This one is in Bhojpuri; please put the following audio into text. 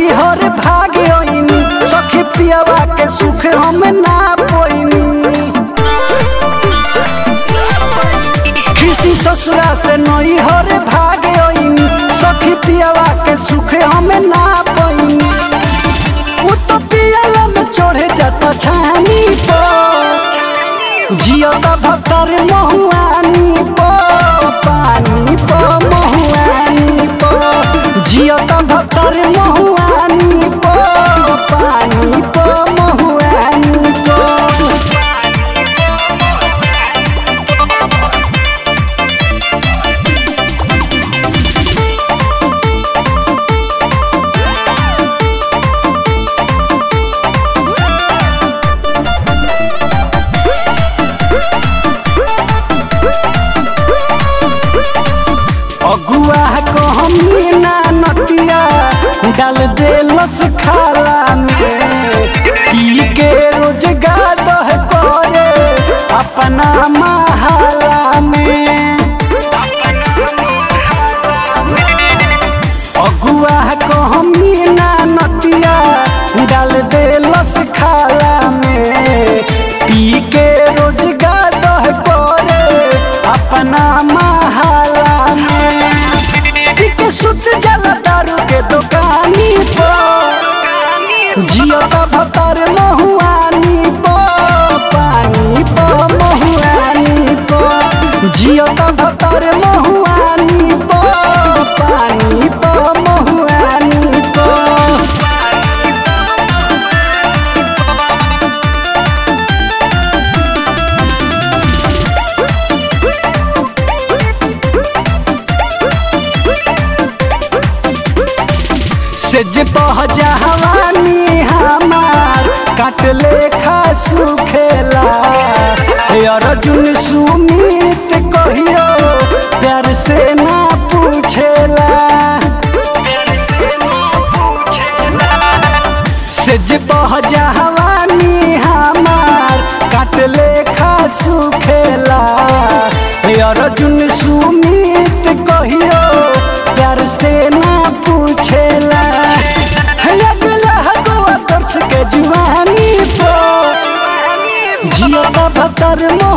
नई हर भागे ओइनी सखी पियावा के सुख हम ना पोइनी किसी ससुरा से नई हर भागे ओइनी सखी पियावा के सुख हम ना पोइनी उ तो पियाला में चढ़े जाता छानी पर जियता भतर महुआनी प पानी प महुआनी प जियता भतर महुआनी प पानी प महुआनी प अगुआ कहमी ना नतिया डाल देलस खाला में पी के रोजगार दह करे अपना महाला में अगुआ कहमी ना नतिया डाल देलस खाला में पी के रोजगार दह करे अपना महाला में पी के सुत जला दारू के दुकानी पर जियता भतर महुआनी प पानी प महुआनी प जियता भतर महुआनी प पानी प महुआनी प से जे बह जवानी हमार काट लेखा सुखेला हे अर्जुन सुमित कहियो प्यार से ना पूछेला से जे बह जवानी हमार काट लेखा सुखेला हे अर्जुन सुमित कहियो प्यार से ना पूछेला हे अगला हगवा तरस के जुआनी पर जियो का भतर मो